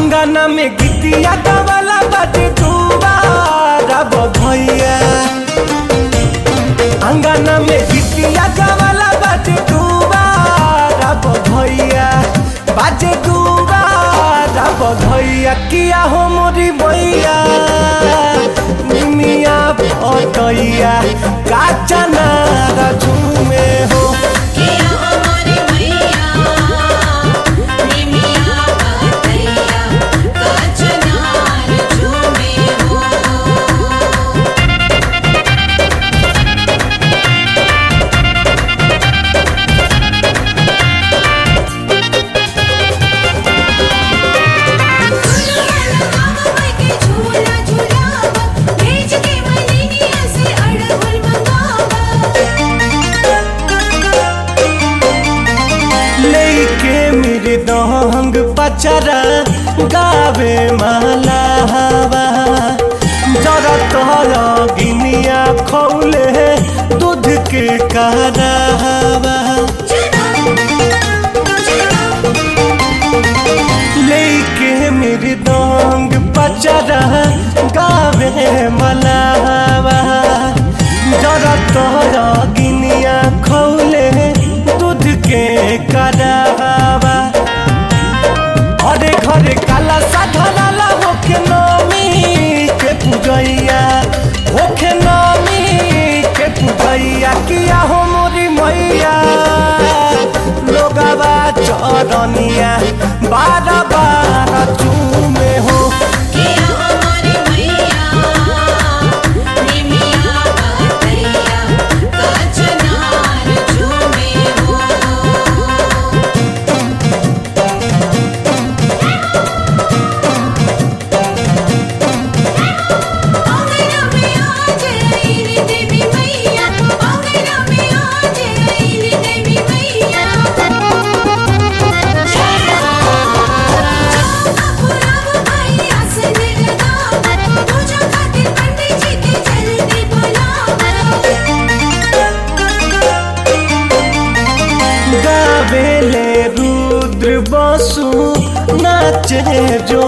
अंगना में गिटिया गवाला बाटे दुबारा भैया अंगना में गिटिया गवाला बाटे दुबारा भैया बाजे दुबारा भैया किया हो मोरी मैया निमिया पटैया काचा नारा झूमे हो किया हमारी मैया निमिया पतैया कचनार झूमे हो झूला झूलावा भेज के मलिनिया से अड़हुल मंगावा लेके मेरे दहंग पचरा गावे माला हवा जरा तोरा गिनिया खौले दूध के करावा लेके मेरे दहंग पचरा गावे माला हवा जरा तोरा गिनिया खौले दूध के करावा घरे घरे काला साधनाला होके नमी के पूजैया होके नमी के पूजैया किया हो मोरी मैया लोगावा चरनिया बारह बारह चूमे हो किया हमारी मैया निमिया पतैया कचनार झूमे हो आंगना में आज आईली देवी मैया आंगना में आज आईली देवी मैया पुराव भाई आसन लगावा पूजा खातिर पंडित जी के जल्दी बुलावा गावेले रुद्र बसु नाचे जो